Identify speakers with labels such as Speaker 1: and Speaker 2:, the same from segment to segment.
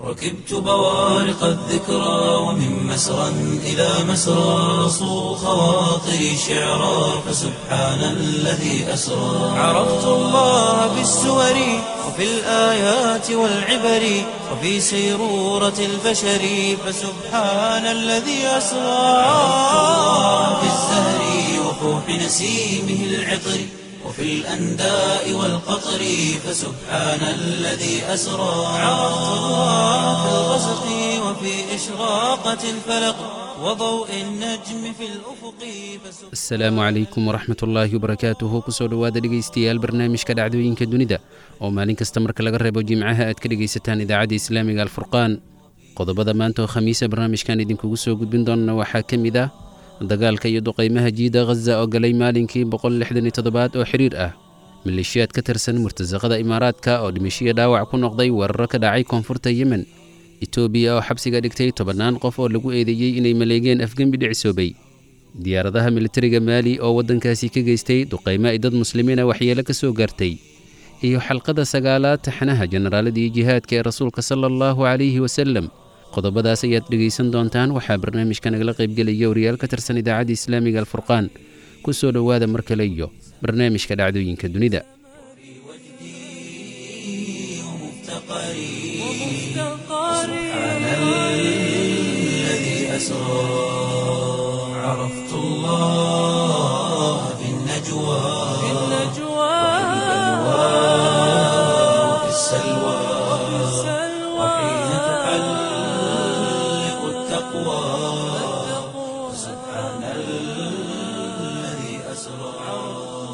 Speaker 1: ركبت بوارق الذكرى ومن مسرى إلى مسرى صو خواطري شعرا فسبحان الذي أسرى عرفت الله بالسور وفي الآيات والعبر وفي سيرورة البشر فسبحان الذي أسرى عرفت الله في الزهر وفوح نسيمه العطر وفي الأنداء والقطر فسبحان الذي أسرى عرفت الله في الغسق وفي إشراقة الفلق وضوء النجم في الأفق فسبحان
Speaker 2: asalaamu calaykum waraxmat ullaahi wabarakaatuhu kusoo dhowaada dhegaystayaal barnaamijka dhacdooyinka dunida oo maalin kasta marka laga reebo jimcaha aad ka dhegaysataan idaacadda islaamiga alfurqaan qodobada maanta oo khamiisa barnaamijkan idinkugu soo gudbin doonana waxaa ka mid ah dagaalka iyo duqaymaha jiida khaza oo galay maalinkii boqollixdaniyotodobaad oo xidhiir ah maleeshiyaad ka tirsan murtasaqada imaaraadka oo dhimashiyo dhaawac ku noqday weeraro ka dhacay koonfurta yemen etoobiya oo xabsiga dhigtay tobannaan qof oo lagu eedeeyey inay maleegeen afgembi dhicisoobay diyaaradaha militariga maali oo waddankaasi ka geystay duqaymo ay dad muslimiina waxyeelo ka soo gaartay iyo xalqada sagaalaad taxanaha jenaraaladii jihaadka ee rasuulka sala allahu calayhi wasalem qodobadaas ayaad dhegaysan doontaan waxaa barnaamijka nagala qaybgelaya wariyaal ka tirsan idaacadda islaamiga alfurqaan ku soo dhowaada mar kale iyo barnaamijka dhacdooyinka dunida
Speaker 1: سبحان الذي أسرى عرفت الله في النجوى وفي السلوى وحين تحلق التقوى سبحان الذي أسرى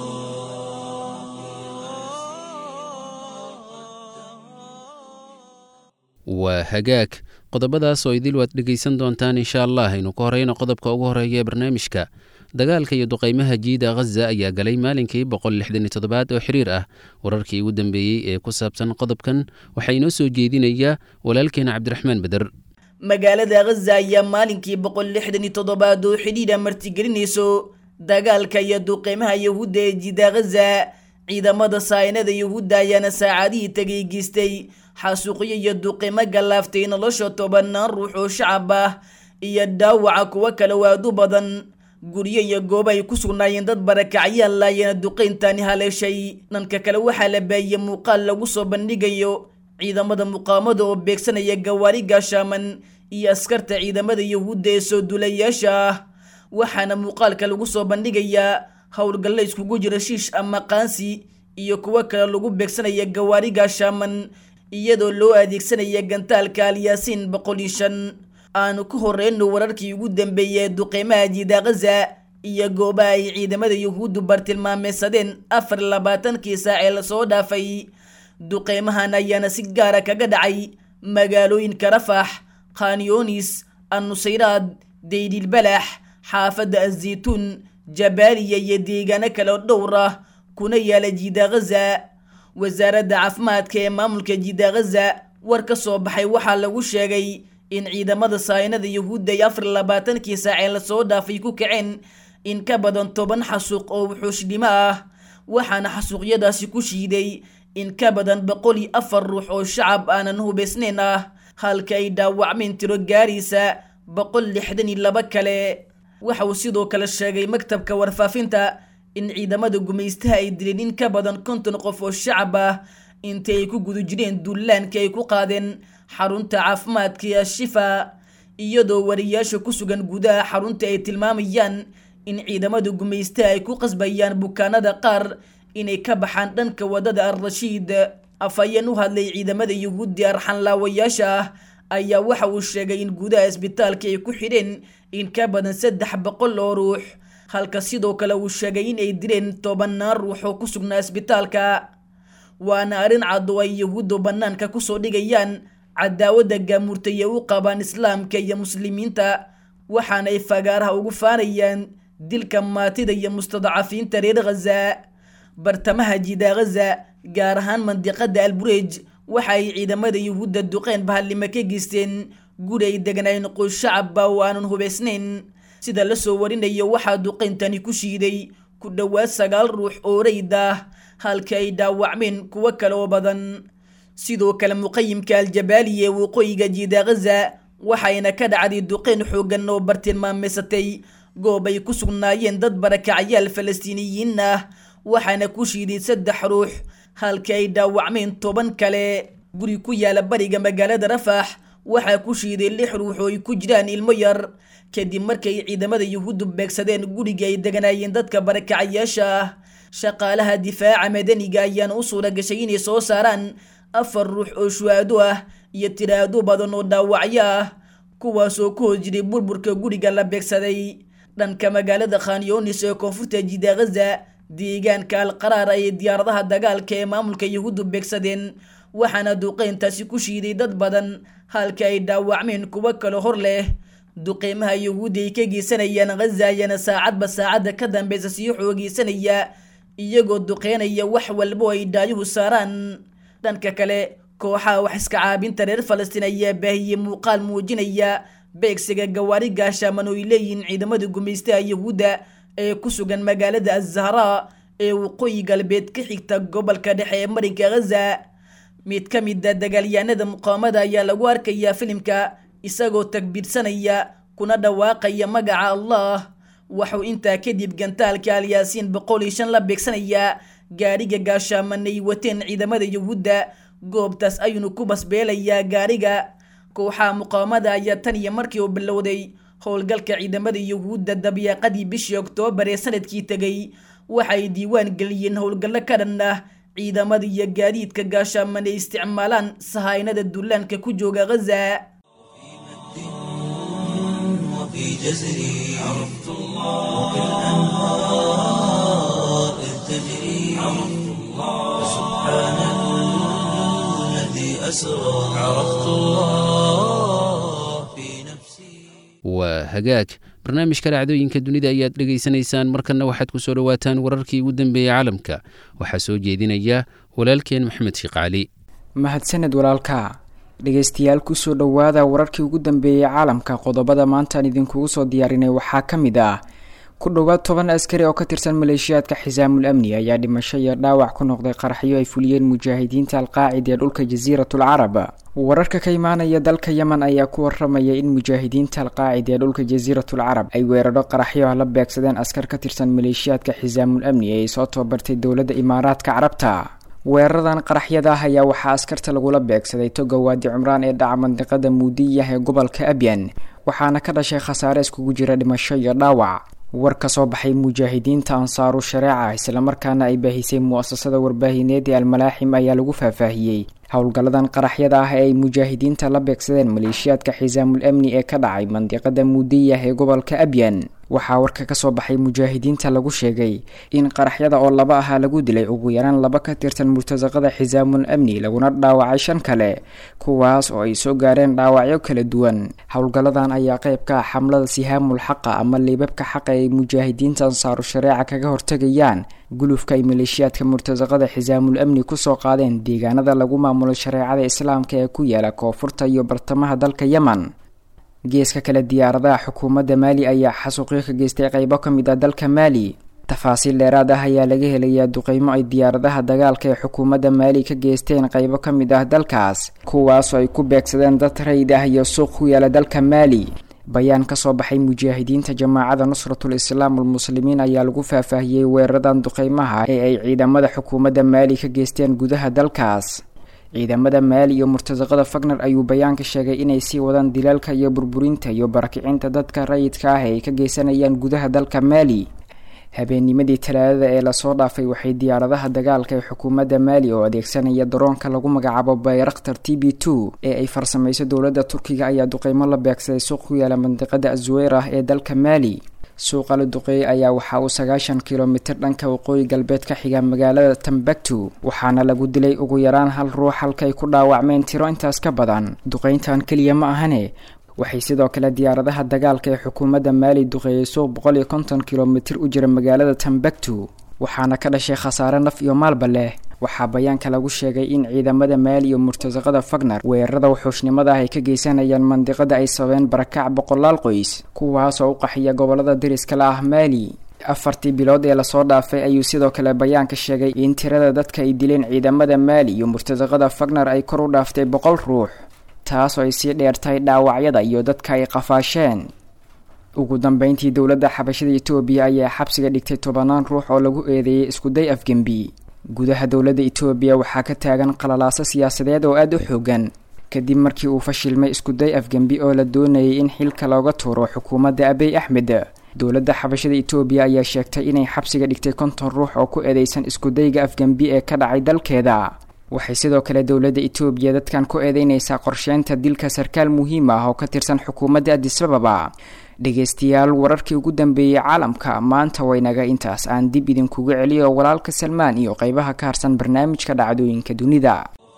Speaker 2: waa hagaag qodobadaas oo idil waad dhegaysan doontaan insha allah aynu ka horeyno qodobka ugu horeeya ee barnaamijka dagaalka iyo duqaymaha jiida khaza ayaa galay maalinkii boqollixdaniyotodobaad oo xiriir ah wararkii ugu dambeeyey ee ku saabsan qodobkan waxaa inoo soo jeedinaya walaalkeena cabdiraxmaan beder
Speaker 3: magaalada khaza ayaa maalinkii boqol lixdan iyo toddobaad oo xidhiidha martigelinayso dagaalka iyo duqeymaha yahuudda ee jiida khaza ciidamada saayinada yahuudda ayaana saacadihii tegay geystay xasuuqyo iyo duqeymo gallaaftay nolosha tobanaan ruux oo shacab ah iyo dhaawaca kuwo kale waadu badan guryo iyo goobo ay ku sugnaayeen dad barakacyaal laayana duqeyntani haleeshay dhanka kale waxaa la baahiyey muuqaal lagu soo bandhigayo ciidamada muqaamada oo beegsanaya gawaari gaashaaman iyo askarta ciidamada yahuudda ee soo duulayaasha ah waxaana muuqaalka lagu soo bandhigayaa howlgalla iskugu jira shiish ama qaansi iyo kuwo kale lagu beegsanaya gawaari gaashaaman iyadoo loo adeegsanaya gantaalka alyaasiin boqol iyo shan aanu ka horeyno wararkii ugu dambeeyay ee duqeymaha jiida khaza iyo goobaha ay ciidamada yahuuddu bartilmaameysadeen afar iyo labaatankii saac ee lasoo dhaafay duqeymahan ayaana si gaara kaga dhacay magaalooyinka rafax khanyonis annusayraad deydilbalax xaafadda azaytuun jabaaliya iyo deegaano kale oo dhowr ah kuna yaala jiida khaza wasaaradda caafimaadka ee maamulka jiida khaza war ka soo baxay waxaa lagu sheegay in ciidamada saayinada yahuudda ay afar iyo labaatankii saacee lasoo dhaafay ku kaceen in ka badan toban xasuuq oo wuxuushdhimo ah waxaana xasuuqyadaasi ku shiiday in ka badan boqol iyo afar ruux oo shacab aanan hubaysnayn ah halka ay dhaawacmeen tiro gaaraysa boqol lixdan iyo laba kale waxa uu sidoo kale sheegay maktabka warfaafinta in ciidamada gumaystaha ay dileen in ka badan konton qof oo shacab ah intii ay ku guda jireen dullaanka ay ku qaadeen xarunta caafimaadka ee ashifa iyadoo wariyaasha ku sugan gudaha xarunta ay tilmaamayaan in ciidamada gumaystaha ay ku qasbayaan bukaanada qaar inay ka baxaan dhanka wadada al-rashiid afhayeen u hadlay ciidamada yahuuddi arxanlaawayaasha ah ayaa waxa uu sheegay in gudaha isbitaalka ay ku xidheen in ka badan saddex boqol oo ruux halka sidoo kale uu sheegay in ay dileen tobannaan ruux oo ku sugnaa isbitaalka waana arrin cad oo ay yahuuddu bannaanka kusoo dhigayaan cadaawadda gaamurtay ee u qabaan islaamka iyo muslimiinta waxaana ay fagaaraha ugu faanayaan dilka maatida iyo mustadcafiinta reer khaza bartamaha jiida khaza gaar ahaan mandiqada alburej waxa ay ciidamada yuhuudda duqeen bahallimo ka geysteen guri ay degnayn qoys shacabba oo aanan hubaysnayn sida la soo warinayo waxaa duqeyntani ku shiiday ku dhowaad sagaal ruux oo rayd ah halka ay dhaawacmeen kuwo kale oo badan sidoo kale muqayimka aljabaali ee waqooyiga jiida ghaza waxayna ka dhacday duqeyn xooggan oo bartilmaameysatay goob ay ku sugnaayeen dad barakacyaal falastiiniyiin ah waxaana ku shiiday saddex ruux halkii ay dhaawacmeen toban kale guri ku yaala bariga magaalada rafax waxaa ku shiiday lix ruux oo ay ku jiraan ilmo yar kadib markay ciidamada yuhuuddu beegsadeen guriga ay deganaayeen dadka barakacayaasha ah shaqaalaha difaaca madaniga ayaana u suura gashay inay soo saaraan afar ruux oo shuhaado ah iyo tiraado badan oo dhaawacyo ah kuwaasoo ku hoos jiray burburka guriga la beegsaday dhanka magaalada khanyonis ee koonfurta jida ghaza deegaanka alqaraar ayay diyaaradaha dagaalka ee maamulka yuhuuddu beegsadeen waxaana duqeyntaasi ku shiiday dad badan halka ay dhaawacmeen kuwo kale hor leh duqeymaha yuhuudda ay ka geysanayaan ghaza ayaana saacadba saacadda ka dambeysa sii xoogeysanaya iyagoo duqeynaya wax walbo ay dhaayuhu saaraan dhanka kale kooxaha wax iska caabinta reer falastiin ayaa baahiyey muuqaal muujinaya beegsiga gawaari gaashaaman oo ay leeyihiin ciidamada gumaystaha yuhuudda ee ku sugan magaalada azahra ee waqooyi galbeed ka xigta gobolka dhexe ee marinka ghaza mid ka mid a dagaalyahanada muqaamada ayaa lagu arkayaa filimka isagoo takbiirsanaya kuna dhawaaqaya magaca allah waxuu intaa kadib gantaalka alyaasiin boqol iyo shan la beegsanayaa gaariga gaashaaman ay wateen ciidamada yuhuudda goobtaas ayuunu ku basbeelayaa gaariga kooxaha muqaamada ayaa tan iyo markii uu bilowday howlgalka ciidamada yuhuudda dabyaaqadii bishii oktoobar ee sanadkii tegay waxay diiwaan geliyeen howlgallo ka dhan ah ciidamada iyo gaadiidka gaashaaman ay isticmaalaan sahaynada dullaanka ku jooga ghaza
Speaker 1: وفي جزري عرفت الله وكالأنهار إذ تجري عرفت الله سبحان الذي أسرى عرفت الله في نفسي
Speaker 2: waa hagaag barnaamijka dhacdooyinka dunida ayaad dhegaysanaysaan markanna waxaad ku soo dhowaataan wararkii ugu dambeeyey caalamka waxaa soo jeedinaya walaalkeen maxamed sheekh cali
Speaker 4: mahadsaned walaalka dhegaystayaal kusoo dhowaada wararkii ugu dambeeyey caalamka qodobada maantaan idinkugu soo diyaarinay waxaa ka mid ah ku dhowaad toban askari oo ka tirsan maleeshiyaadka xisaamul amni ayaa dhimasho iyo dhaawac ku noqday qaraxyo ay fuliyeen mujaahidiinta alqaacida ee dhulka jasiiratul carab wararka ka imaanaya dalka yemen ayaa ku waramaya in mujaahidiinta alqaacida ee dhulka jasiiratul carab ay weeraro qaraxyo ah la beegsadeen askar ka tirsan maleeshiyaadka xisaamul amni ee ay soo tababartay dowladda imaaraadka carabta weeraradan qaraxyada ah ayaa waxaa askarta lagula beegsaday toga waadi cumraan ee dhaca mandiqada muudiyah ee gobolka abyan waxaana ka dhashay khasaare iskugu jira dhimasho iyo dhaawac war ka soo baxay mujaahidiinta ansaaru shareeca islamarkaana ay baahisay mu-asasada warbaahineed ee almalaaxim ayaa lagu faahfaahiyey howlgalladan qaraxyada ah ee ay mujaahidiinta la beegsadeen maleeshiyaadka xisaamul amni ee ka dhacay mandiqada muudiyah ee gobolka abyan waxaa warka kasoo baxay mujaahidiinta lagu sheegay in qaraxyada oo laba ahaa lagu dilay ugu yaraan laba ka tirsan murtasaqada xisaamul amni laguna dhaawacay shan kale kuwaas oo ay soo gaareen dhaawacyo kala duwan howlgalladan ayaa qayb ka ah xamlada sihaamul xaqa ama liibabka xaqa ay mujaahidiinta ansaaru shareeca kaga hortegayaan gulufka ay maleeshiyaadka murtasaqada xisaamul amni kusoo qaadeen deegaanada lagu maamulo shareecada islaamka ee ku yaala koonfurta iyo bartamaha dalka yemen geeska kale diyaaradaha xukuumadda maali ayaa xasuuqyo ka geystay qeybo ka mid ah dalka maali tafaasiil dheeraad ah ayaa laga helayaa duqeymo ay diyaaradaha dagaalka ee xukuumadda maali ka geysteen qeybo ka mid ah dalkaas kuwaasoo ay ku beegsadeen dad rayid ah iyo suuq ku yaala dalka maali bayaan kasoo baxay mujaahidiinta jamaacada nusratul islaam almuslimiin ayaa lagu faahfaahiyey weeraradan duqeymaha ee ay ciidamada xukuumadda maali ka geysteen gudaha dalkaas ciidamada maali iyo murtasaqada fagner ayuu bayaanka sheegay inay sii wadaan dilaalka iyo burburinta iyo barakicinta dadka rayidka ah ee ay ka geysanayaan gudaha dalka maali habeennimadii talaadada ee lasoo dhaafay waxay diyaaradaha dagaalka ee xukuumadda maali oo adeegsanaya daroonka lagu magacaabo bayraktar t b two ee ay farsamayso dowladda turkiga ayaa duqeymo la beegsaday suuq ku yaala mandiqada azuweyr ah ee dalka maali suuqa la duqeeyey ayaa waxa uu sagaashan kilomitir dhanka waqooyi galbeed ka xiga magaalada tambactu waxaana lagu dilay ugu yaraan hal ruux halkay ku dhaawacmeen tiro intaas ka badan duqeyntan keliya ma ahane waxay sidoo kale diyaaradaha dagaalka ee xukuumadda maali duqeeyey suuq boqol iyo konton kilomitir u jira magaalada tambactu waxaana ka dhashay khasaare naf iyo maalba leh waxaa bayaanka lagu sheegay in ciidamada maali iyo murtasaqada fagner weerarada wuxuushnimada ah ay ka geysanayaan mandiqada ay sababeen barakac boqolaal qoys kuwaas oo u qaxiya gobolada deriska la ah maali afartii bilood ee lasoo dhaafay ayuu sidoo kale bayaanka sheegay in tirada dadka ay dileen ciidamada maali iyo murtadaqada fagner ay kor u dhaaftay boqol ruux taasoo ay sii dheertahay dhaawacyada iyo dadka ay qafaasheen ugu dambeyntii dowladda xabashada etoobiya ayaa xabsiga dhigtay tobanaan ruux oo lagu eedeeyay iskuday afgembi gudaha dowladda etoobiya waxaa ka taagan qalalaaso siyaasadeed oo aada u xoogan kadib markii uu fashilmay iskuday afgembi oo la doonayay in xilka looga tuuro xukuumadda abiy axmed dowladda xabashada etoobiya ayaa sheegtay inay xabsiga dhigtay konton ruux oo ku eedeysan iskudayga afgembi ee ka dhacay dalkeeda waxay sidoo kale dowladda etoobiya dadkan ku eedeynaysaa qorsheynta dilka sarkaal muhiim ah oo ka tirsan xukuumadda adisababa dhegeystayaal wararkii ugu dambeeyey caalamka maanta waynaga intaas aan dib idinkuga celiyo walaalka salmaan iyo qeybaha ka harsan barnaamijka dhacdooyinka dunida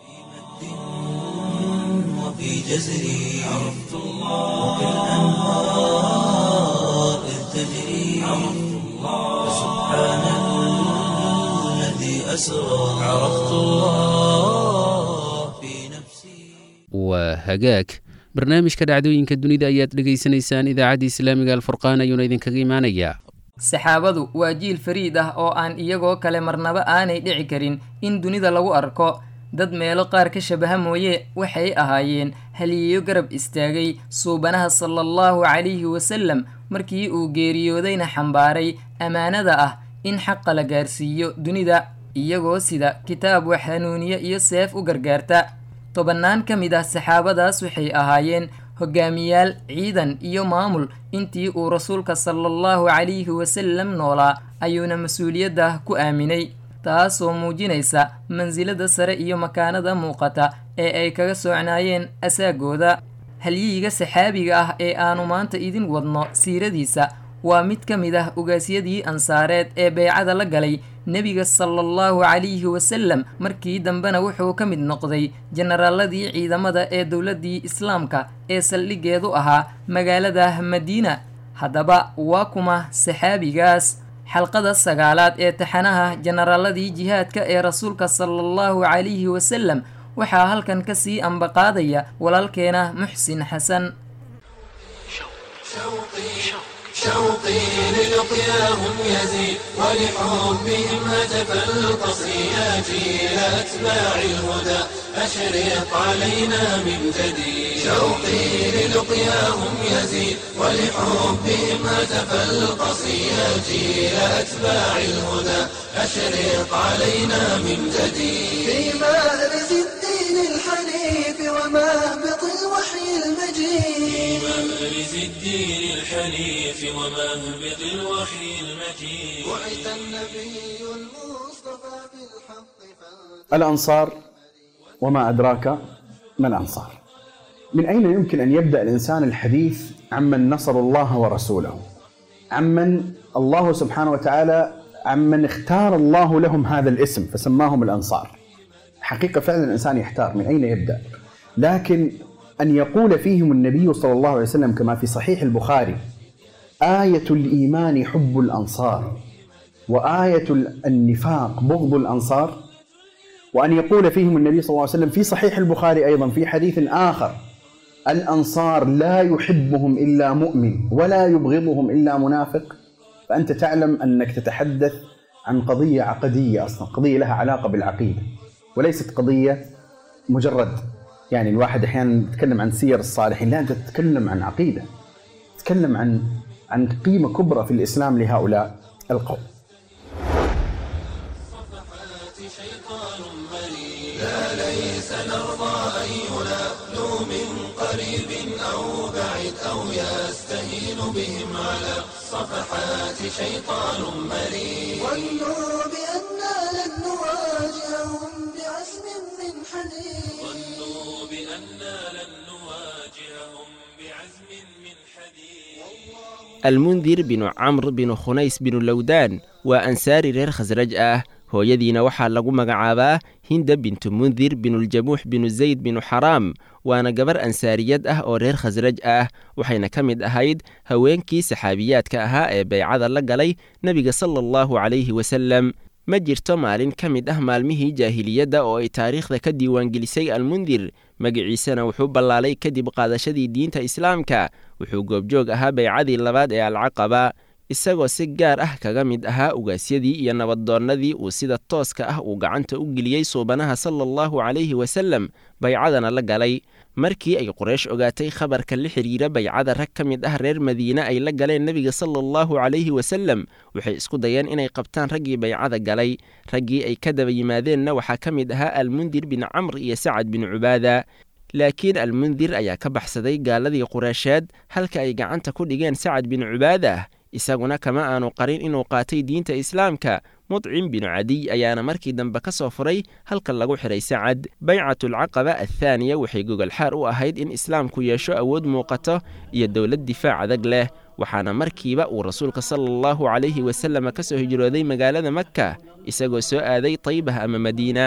Speaker 1: وفي جزري عرفت الله وكالأنهار إذ تجري عرفت الله سبحان الذي أسرى عرفت الله في نفسي
Speaker 2: waa hagaag barnaamijka dhacdooyinka dunida ayaad dhegaysanaysaan idaacadda islaamiga alfurqaan ayuuna idinkaga imaanayaa
Speaker 5: saxaabadu waa jiil fariid ah oo aan iyagoo kale marnaba aanay dhici karin in dunida lagu arko dad meelo qaar ka shabaha mooye waxay ahaayeen haliyeyo garab istaagay suubanaha sala allahu calayhi wasalam markii uu geeriyoodayna xambaaray ammaanada ah in xaqa la gaarsiiyo dunida iyagoo sida kitaab wax hanuuniye iyo seef u gargaarta tobannaan ka mid ah saxaabadaas waxay ahaayeen hogaamiyaal ciidan iyo maamul intii uu rasuulka sala allahu calayhi wasalam noolaa ayuuna mas-uuliyadda ku aaminay taasoo muujinaysa mansilada sare iyo makaanada muuqata ee ay kaga soocnaayeen asaagooda halyihiga saxaabiga ah ee aanu maanta idin wadno siiradiisa waa mid ka mid ah ugaasyadii ansaareed ee beycada la galay nebiga sala allahu calayhi wasalam markii dambena wuxuu ka mid noqday jenaraaladii ciidamada ee dowladdii islaamka ee saldhigeedu ahaa magaalada madiina haddaba waa kuma saxaabigaas xalqada sagaalaad ee taxanaha jenaraaladii jihaadka ee rasuulka sala allahu calayhi wasalam waxaa halkan ka sii ambaqaadaya walaalkeena muxsin xasan
Speaker 6: شوقي للقياهم يزيد ولحبهم هتف القصياتي إلى أتباع الهدى أشرق علينا من جديد شوقي للقياهم يزيد ولحبهم هتف القصياتي إلى أتباع الهدى أشرق علينا من جديد في مأرز الدين الحنيف ومهبط الوحي المجيد مأرز الدين الحنيف ومهبط الوحي المجيد بعث النبي المصطفى بالحق فانت
Speaker 7: الأنصار وما أدراك ما الأنصار من أين يمكن أن يبدأ الإنسان الحديث عمن نصروا الله ورسوله عمن الله سبحانه وتعالى عمن اختار الله لهم هذا الاسم فسماهم الأنصار حقيقة فعلا الإنسان يحتار من أين يبدأ لكن أن يقول فيهم النبي صلى الله عليه وسلم كما في صحيح البخاري آية الإيمان حب الأنصار وآية النفاق بغض الأنصار وأن يقول فيهم النبي صلى الله عليه وسلم في صحيح البخاري أيضا في حديث آخر الأنصار لا يحبهم إلا مؤمن ولا يبغضهم إلا منافق فأنت تعلم أنك تتحدث عن قضية عقدية أصلا قضية لها علاقة بالعقيدة وليست قضية مجرد يعني الواحد أحيانا يتكلم عن سير الصالحين لا أنت تتكلم عن عقيدة تتكلم عن عن قيمة كبرى في الإسلام لهؤلاء القوم
Speaker 6: ظنوا بأننا لن نواجههم بعزم من حديد ظنوا بأننا لن نواجههم بعزم من حديد
Speaker 8: almundir binu camr binu khunays binu lowdaan waa ansaari reer khasraj ah hooyadiina waxaa lagu magacaabaa hinda bintu mundir binuljamuux binu zayd binu xaraam waana gabar ansaariyad ah oo reer khasraj ah waxayna ka mid ahayd haweenkii saxaabiyaadka ahaa ee beycada la galay nebiga sala allahu calayhi wasalem ma jirto maalin ka mid ah maalmihii jaahiliyadda oo ay taariikhda ka diiwaangelisay almundir magaciisana wuxuu ballaalay kadib qaadashadii diinta islaamka wuxuu goobjoog ahaa beycadii labaad ee alcaqaba isagoo si gaar ah kaga mid ahaa ugaasyadii iyo nabaddoonnadii uu sida tooska ah uu gacanta u geliyey suubanaha sala allahu calayhi wasallam baycadana la galay markii ay quraysh ogaatay khabarka la xidhiira baycada rag ka mid ah reer madiine ay la galeen nebiga sala allahu calayhi wasallam waxay isku dayeen inay qabtaan raggii baycada galay raggii ay ka daba yimaadeenna waxaa ka mid ahaa almundir bin camr iyo sacad bin cubaada laakiin almundir ayaa ka baxsaday gaaladii qureysheed halka ay gacanta ku dhigeen sacad bin cubaada isaguna kama aanu qarin inuu qaatay diinta islaamka mudcim binu cadiy ayaana markii dambe ka soo furay halka lagu xidhay sacad baycatulcaqaba athaaniya waxay gogolxaar u ahayd in islaamku yeesho awood muuqato iyo dowlad difaac adag leh waxaana markiiba uu rasuulka sala allahu calayhi wasallam ka soo hijrooday magaalada makka isagoo soo aaday taybah ama madiina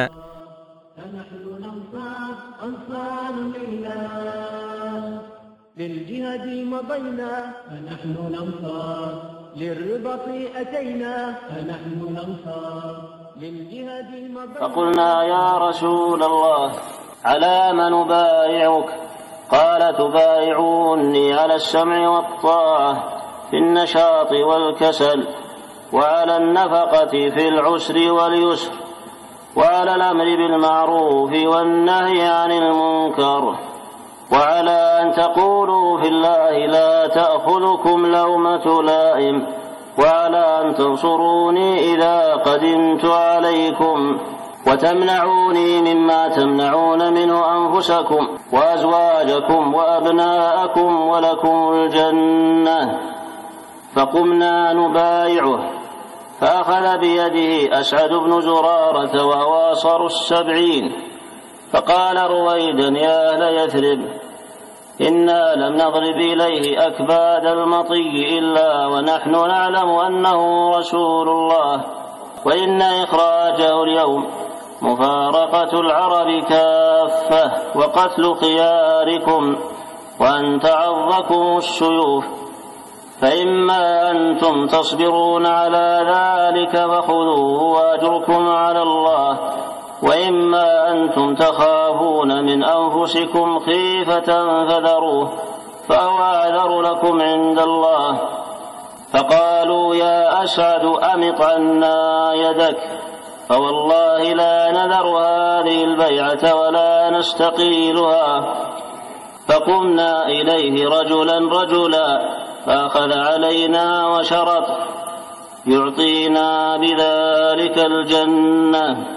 Speaker 9: للجهاد مضينا فنحن الأنصار للرباط أتينا فنحن الأنصار للجهاد مضينا
Speaker 10: فقلنا يا رسول الله على من نبايعك قال تبايعوني على السمع والطاعة في النشاط والكسل وعلى النفقة في العسر واليسر وعلى الأمر بالمعروف والنهي عن المنكر وعلى أن تقولوا في الله لا تأخذكم لومة لائم وعلى أن تنصروني إذا قدمت عليكم وتمنعوني مما تمنعون منه أنفسكم وأزواجكم وأبناءكم ولكم الجنة فقمنا نبايعه فأخذ بيده أسعد بن زرارة وهو أصر السبعين فقال رويدا يا أهل يثرب إنا لم نضرب إليه أكباد المطي إلا ونحن نعلم أنه رسول الله وإن إخراجه اليوم مفارقة العرب كافة وقتل خياركم وأن تعظكم السيوف فإما أنتم تصبرون على ذلك فخذوه وأجركم على الله وإما أنتم تخافون من أنفسكم خيفة فذروه فهو أعذر لكم عند الله فقالوا يا أسعد أمط عنا يدك فوالله لا نذر هذه البيعة ولا نستقيلها فقمنا إليه رجلا رجلا فأخذ علينا وشرط يعطينا بذلك الجنة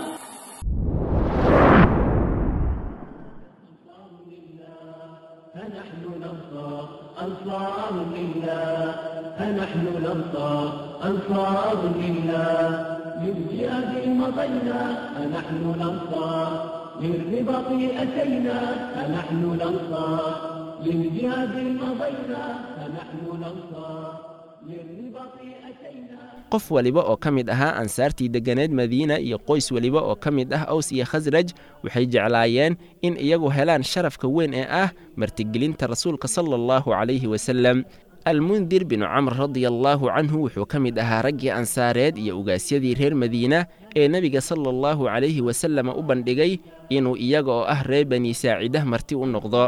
Speaker 9: فنحن الأنصار أنصار لله فنحن الأنصار أنصار لله للجهاد مضينا فنحن الأنصار للرباط أتينا فنحن الأنصار للجهاد مضينا فنحن الأنصار للرباط أتينا
Speaker 8: qof waliba oo ka mid ahaa ansaartii degganeed madiina iyo qoys weliba oo ka mid ah aws iyo khasraj waxay jeclaayeen in iyagu helaan sharafka weyn ee ah martigelinta rasuulka sala allahu calayhi wasalem almundir binu camr radiallaahu canhu wuxuu ka mid ahaa raggii ansaareed iyo ugaasyadii reer madiina ee nebiga sala allahu calayhi wasallam u bandhigay inuu iyaga oo ah reer bani saacidah marti u noqdo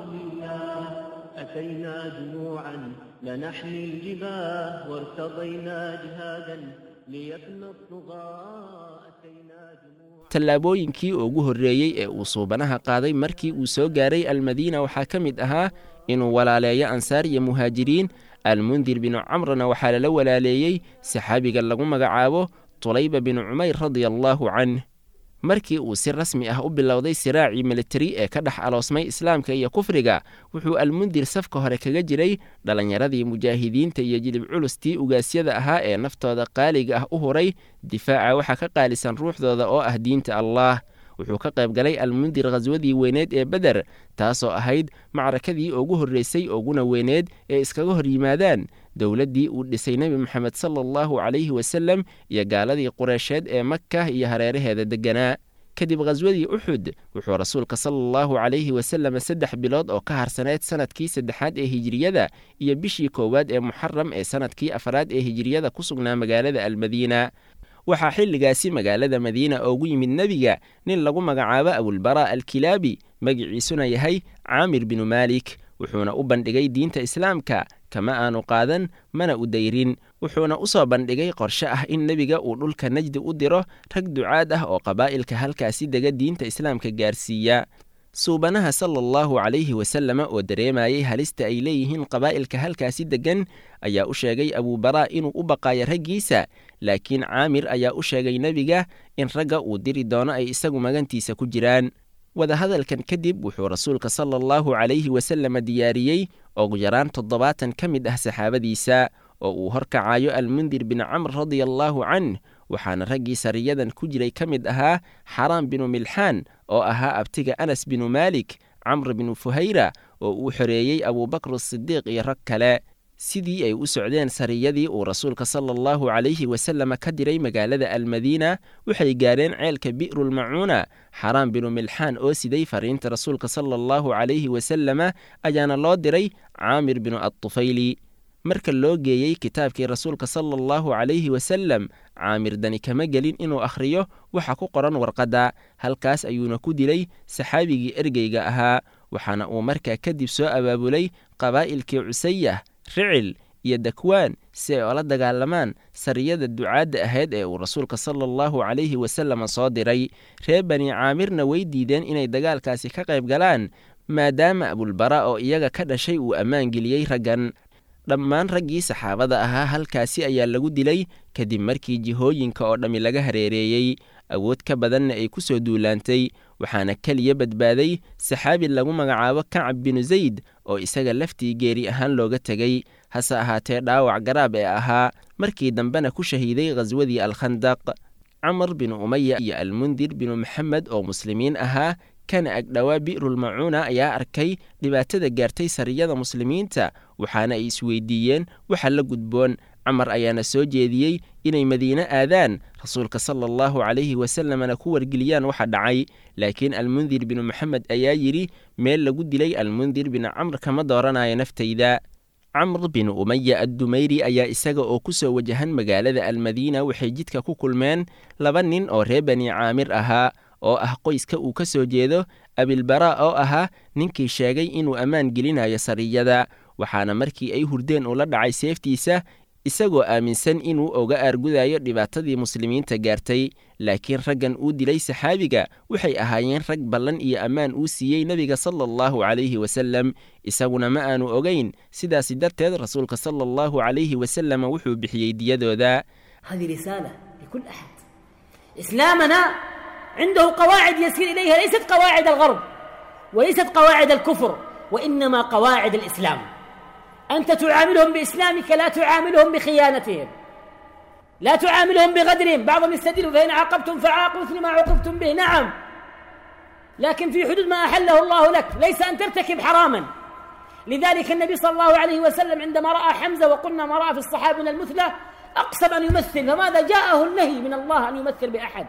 Speaker 9: أتينا جموعا لنحمي الجباه وارتضينا جهادا ليفنى الطغاة أتينا جموعا
Speaker 8: tallaabooyinkii ugu horreeyey ee uu suubanaha qaaday markii uu soo gaaray almadiina waxaa ka mid ahaa inuu walaaleeyo ansaar iyo muhaajiriin almundir binu camrna waxaa lala walaaleeyey saxaabiga lagu magacaabo tulayba binu cumayr radiallaahu canh markii uu si rasmi ah u bilowday siraacii militari ee ka dhex aloosmay islaamka iyo kufriga wuxuu almundir safka hore kaga jiray dhallinyaradii mujaahidiinta iyo jilib culustii ugaasyada ahaa ee naftooda qaaliga ah u huray difaaca waxaa ka qaalisan ruuxdooda oo ah diinta allaah wuxuu ka qayb galay almundir khaswadii weyneed ee beder taasoo ahayd macrakadii ugu horreysay uguna weyneed ee iskaga hor yimaadaan dowladdii uu dhisay nebi moxamed sala allahu calayhi wasalem iyo gaaladii qureysheed ee makka iyo hareeraheeda degganaa kadib khaswadii uxud wuxuu rasuulka sala allahu calayhi wasallam saddex bilood oo ka harsaneyd sanadkii saddexaad ee hijiriyada iyo bishii koowaad ee muxaram ee sanadkii afaraad ee hijiriyada ku sugnaa magaalada almadiina waxaa xilligaasi magaalada madiina oogu yimid nebiga nin lagu magacaabo abulbara alkilaabi magiciisuna yahay caamir binu maalik wuxuuna u bandhigay diinta islaamka kama aanu qaadan mana u dayrin wuxuuna u soo bandhigay qorshe ah in nebiga uu dhulka najdi u diro rag ducaad ah oo qabaa'ilka halkaasi dega diinta islaamka gaarsiiya suubanaha sala allahu calayhi wasalama oo dareemayay halista ay leeyihiin qabaa'ilka halkaasi deggan ayaa u sheegay abuubaraa inuu u baqaayo raggiisa laakiin caamir ayaa u sheegay nebiga in ragga uu diri doono ay isagu magantiisa ku jiraan wadahadalkan kadib wuxuu rasuulka sala allahu calayhi wasalama diyaariyey ugu yaraan toddobaatan ka mid ah saxaabadiisa oo uu horkacayo almundir bin camr radia allaahu canh waxaana raggii sariyadan ku jiray ka mid ahaa xaraam binu milxaan oo ahaa abtiga anas binu maalik camr binu fuhayra oo uu xoreeyey abuubakr asidiiq iyo rag kale sidii ay u socdeen sariyadii uu rasuulka sala allahu calayhi wasalama ka diray magaalada almadiina waxay gaareen ceelka bi'rulmacuuna xaraam binu milxaan oo siday fariinta rasuulka sala allahu calayhi wasalama ayaana loo diray caamir binu adtufayli marka loo geeyey kitaabkii rasuulka sala allahu calayhi wasalam caamir dani kama gelin inuu akhriyo waxa ku qoran warqadda halkaas ayuuna ku dilay saxaabigii ergeyga ahaa waxaana uu markaa kadib soo abaabulay qabaa'ilkii cusayah ricil iyo dakwaan si ay ola dagaalamaan sariyada ducaadda ahayd ee uu rasuulka sala allahu calayhi wasalama soo diray reer bani caamirna way diideen inay dagaalkaasi ka qayb galaan maadaama abulbara oo iyaga ka dhashay uu ammaan geliyey raggan dhammaan raggii saxaabada ahaa halkaasi ayaa lagu dilay kadib markii jihooyinka oo dhammi laga hareereeyey awood ka badanna ay ku soo duulaantay waxaana keliya badbaaday saxaabi lagu magacaabo kacab binu zayd oo isaga laftii geeri ahaan looga tegey hase ahaatee dhaawac garaab ee ahaa markii dambena ku shahiiday khaswadii alkhandaq camar binu umaya iyo almundir binu maxamed oo muslimiin ahaa kana agdhowaa bi'rulmacuuna ayaa arkay dhibaatada gaartay sariyada muslimiinta waxaana ay isweydiiyeen waxa la gudboon camar ayaana soo jeediyey inay madiine aadaan rasuulka sala allahu calayhi wasalamna ku wargeliyaan waxa dhacay laakiin almundir binu maxamed ayaa yidhi meel lagu dilay almundir binu camr kama dooranayo naftayda camr binu umaya addumayri ayaa isaga oo ku soo wajahan magaalada almadiina waxay jidka ku kulmeen laba nin oo reer bani caamir ahaa oo ah qoyska uu ka soo jeedo abilbaraa oo ahaa ninkii sheegay inuu ammaan gelinayo sariyada waxaana markii ay hurdeen ula dhacay seeftiisa isagoo aaminsan inuu oga aargudayo dhibaatadii muslimiinta gaartay laakiin raggan uu dilay saxaabiga waxay ahaayeen rag ballan iyo ammaan uu siiyey nebiga sala allahu calayhi wasallam isaguna ma aanu ogayn sidaasi darteed rasuulka sala allahu calayhi wasallam wuxuu bixiyey diyadooda
Speaker 11: عنده قواعد يسير إليها ليست قواعد الغرب وليست قواعد الكفر وإنما قواعد الإسلام أنت تعاملهم بإسلامك لا تعاملهم بخيانتهم لا تعاملهم بغدرهم بعضهم يستدل فإن عاقبتم فعاقبوا مثل ما عوقبتم به نعم لكن في حدود ما أحله الله لك ليس أن ترتكب حراما لذلك النبي صلى الله عليه وسلم عندما رأى حمزة وقلنا ما رأى في الصحابة من المثلى أقسم أن يمثل فماذا جاءه النهي من الله أن يمثل بأحد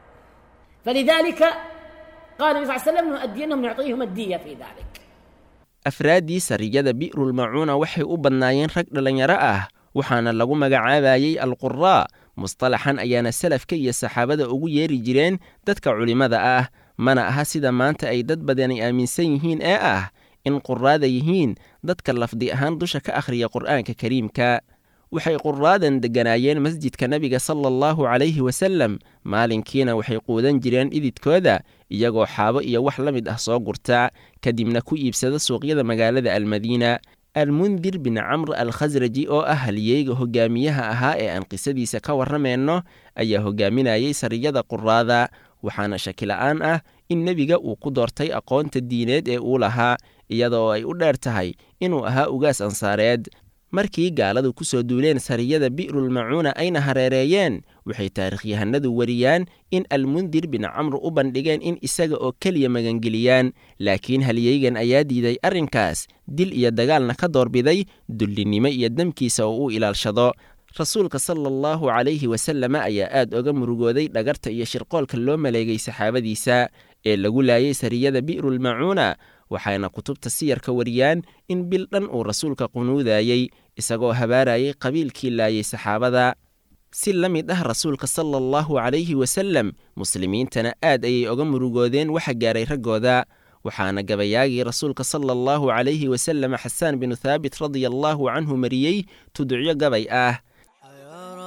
Speaker 11: فلذلك قال النبي صلى الله عليه وسلم نؤدينهم نعطيهم الدية في ذلك
Speaker 8: afraaddii sariyada bi'rulmacuuna waxay u badnaayeen rag dhallinyaro ah waxaana lagu magacaabayey alquraa mustalaxan ayaana salafka iyo saxaabada ugu yeeri jireen dadka culimmada ah mana aha sida maanta ay dad badani aaminsan yihiin ee ah in quraada yihiin dadka lafdi ahaan dusha ka akhriya qur'aanka kariimka waxay quraadan degganaayeen masjidka nebiga sala allahu calayhi wasallam maalinkiina waxay quudan jireen ididkooda iyagoo xaabo iyo wax la mid ah soo gurta kadibna ku iibsada suuqyada magaalada almadiina almundir bin camr al khasraji oo ah haliyeyga hogaamiyaha ahaa ee aan qisadiisa ka warramayno ayaa hogaaminayay sariyada quraada waxaana shakila'aan ah in nebiga uu ku doortay aqoonta diineed ee uu lahaa iyadoo ay u dheer tahay inuu ahaa ugaas ansaareed markii gaaladu ku soo duuleen sariyada bi'rulmacuuna ayna hareereeyeen waxay taarikhyahanadu wariyaan in almundir bin camr u bandhigeen in isaga oo keliya magangeliyaan laakiin halyeygan ayaa diiday arrinkaas dil iyo dagaalna ka doorbiday dullinnimo iyo demkiisa oo uu ilaalshado rasuulka sala allahu calayhi wasalama ayaa aad oga murugooday dhagarta iyo shirqoolka loo maleegay saxaabadiisa ee lagu laayay sariyada bi'rulmacuuna waxayna kutubta siyarka wariyaan in bil dhan uu rasuulka qunuudayey isagoo habaarayay qabiilkii laayay saxaabada si la mid ah rasuulka sala allahu calayhi wasallam muslimiintana aad ayay oga murugoodeen waxa gaaray raggooda waxaana gabayaagii rasuulka sala allahu calayhi wasallam xasaan binu thaabit radia allaahu canhu mariyey tudicyo gabay ah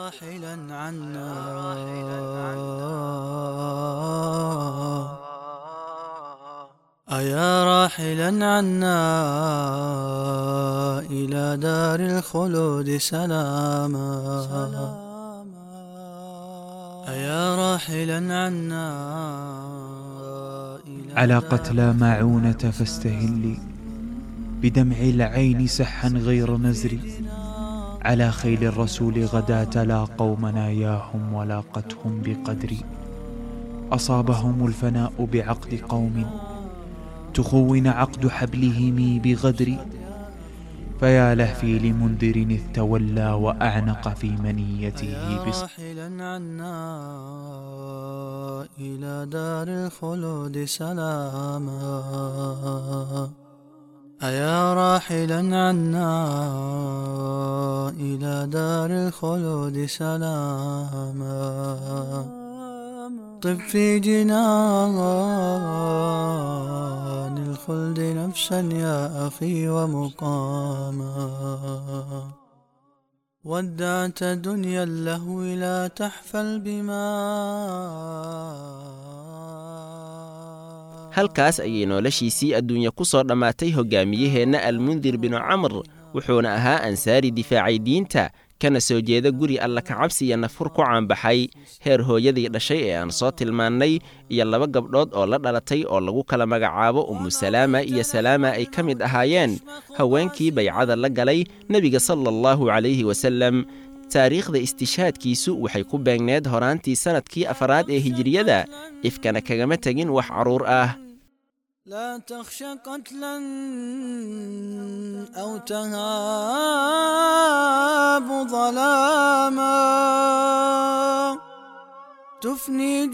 Speaker 6: راحلا عنا أيا راحلا عنا إلى دار الخلود سلاما أيا راحلا عنا إلى
Speaker 12: على قتلى ماعونة فاستهلي بدمع العين سحا غير نزري على خيل الرسول غداة لا قوم ناياهم ولاقتهم بقدري أصابهم الفناء بعقد قوم تخون عقد حبلهم بغدر فيا لهفي لمنذر إذ تولى وأعنق في منيته بص
Speaker 6: راحلا عنا إلى دار الخلود سلاما أيا راحلا عنا إلى دار الخلود سلاما طب في جنان الخلد نفسا يا أخي ومقاما ودعت دنيا اللهو لا تحفل بما
Speaker 8: halkaas ayay noloshiisii adduunya ku soo dhammaatay hoggaamiyaheenna almundir binu camr wuxuuna ahaa ansaari difaacay diinta kana soo jeeda guri alla kacabsi iyo nafur ku caanbaxay heer hooyadii dhashay ee aan soo tilmaannay iyo laba gabdhood oo la dhalatay oo lagu kala magacaabo ummu salaama iyo salaama ay ka mid ahaayeen haweenkii baycada la galay nebiga sala allahu calayhi wasalem taariikhda istishaadkiisu waxay ku beegneed horaantii sannadkii afaraad ee hijiriyada ifkana kagama tegin wax carruur ah
Speaker 6: لا تخش قتلا أو تهاب ظلاما تفني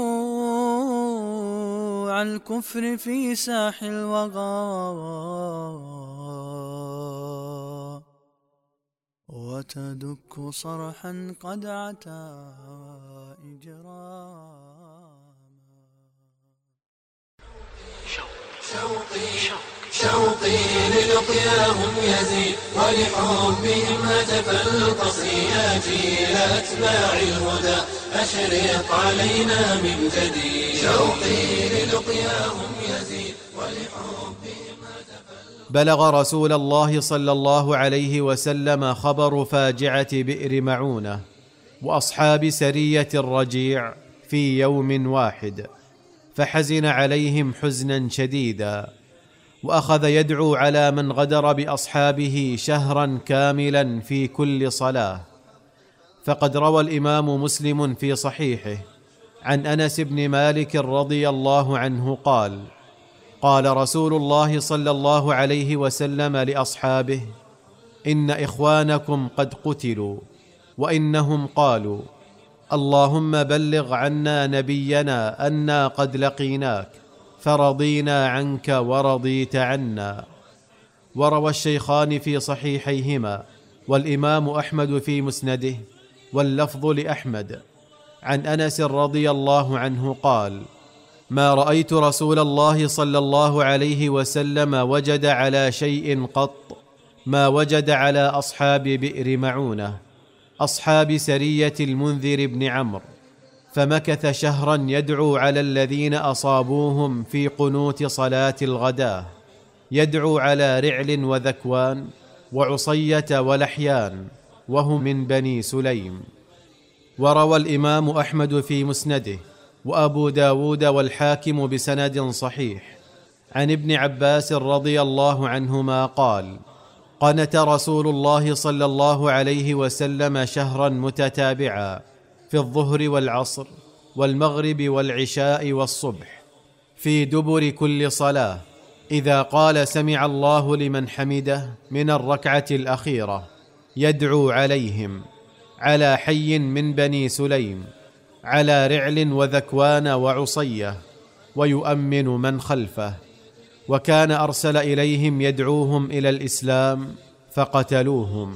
Speaker 6: جموع الكفر في ساح الوغى وتدك صرحا قد عتا إجراما
Speaker 1: شوقي شوقي للقياهم يزيد ولحبهم هتف القصي يا جيل أتباع الهدى أشرق علينا من جديد شوقي للقياهم يزيد ولحبهم
Speaker 13: بلغ رسول الله صلى الله عليه وسلم خبر فاجعه بئر معونه واصحاب سريه الرجيع في يوم واحد فحزن عليهم حزنا شديدا واخذ يدعو على من غدر باصحابه شهرا كاملا في كل صلاه فقد روى الامام مسلم في صحيحه عن انس بن مالك رضي الله عنه قال قال رسول الله صلى الله عليه وسلم لاصحابه ان اخوانكم قد قتلوا وانهم قالوا اللهم بلغ عنا نبينا انا قد لقيناك فرضينا عنك ورضيت عنا وروى الشيخان في صحيحيهما والامام احمد في مسنده واللفظ لاحمد عن انس رضي الله عنه قال ما رايت رسول الله صلى الله عليه وسلم وجد على شيء قط ما وجد على اصحاب بئر معونه اصحاب سريه المنذر بن عمرو فمكث شهرا يدعو على الذين اصابوهم في قنوت صلاه الغداه يدعو على رعل وذكوان وعصيه ولحيان وهم من بني سليم وروى الامام احمد في مسنده وابو داود والحاكم بسند صحيح عن ابن عباس رضي الله عنهما قال قنت رسول الله صلى الله عليه وسلم شهرا متتابعا في الظهر والعصر والمغرب والعشاء والصبح في دبر كل صلاه اذا قال سمع الله لمن حمده من الركعه الاخيره يدعو عليهم على حي من بني سليم على رعل وذكوان وعصيه ويؤمن من خلفه وكان ارسل اليهم يدعوهم الى الاسلام فقتلوهم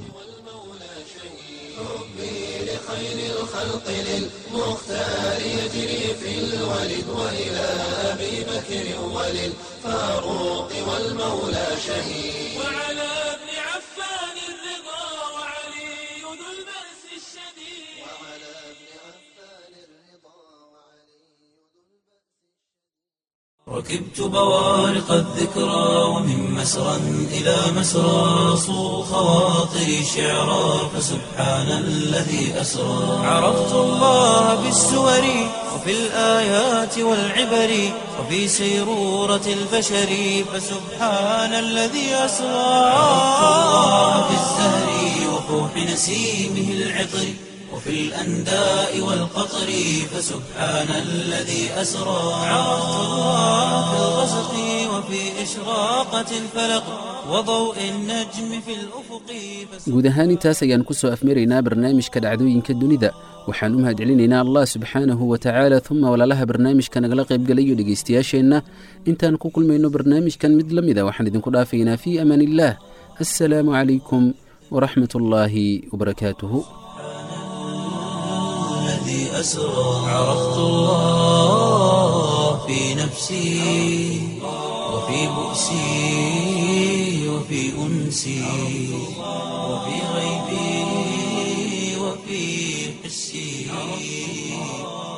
Speaker 1: لخير الخلق للمختار يجري في الولد وإلى أبي بكر وللفاروق والمولى شهيد وعلى ابن عفان الرضا وعلي ذو البأس الشديد ركبت بوارق الذكرى ومن مسرى إلى مسرى صو خواطري شعرا فسبحان الذي أسرى عرفت الله بالسور وفي الآيات والعبر وفي سيرورة البشر فسبحان الذي أسرى عرفت الله بالزهر وفوح نسيمه العطر وفي الأنداء والقطر فسبحان الذي أسرى عرفت الله في الغسق وفي إشراقة الفلق وضوء النجم في الأفق
Speaker 2: guud ahaan intaas ayaan ku soo afmaraynaa barnaamijka dhacdooyinka dunida waxaan u mahadcelinaynaa allah subxaanahu wa tacaala uma walaalaha barnaamijka nagala qaybgalayo dhegaystayaasheenna intaan ku kulmayno barnaamijkan mid la mida waxaan idinku dhaafaynaa fii amaan illaah assalaamu calaykum waraxmat ullaahi wabarakaatuhu
Speaker 1: الذي أسرى عرفت الله في نفسي وفي بؤسي وفي أنسي وفي غيبي وفي حسي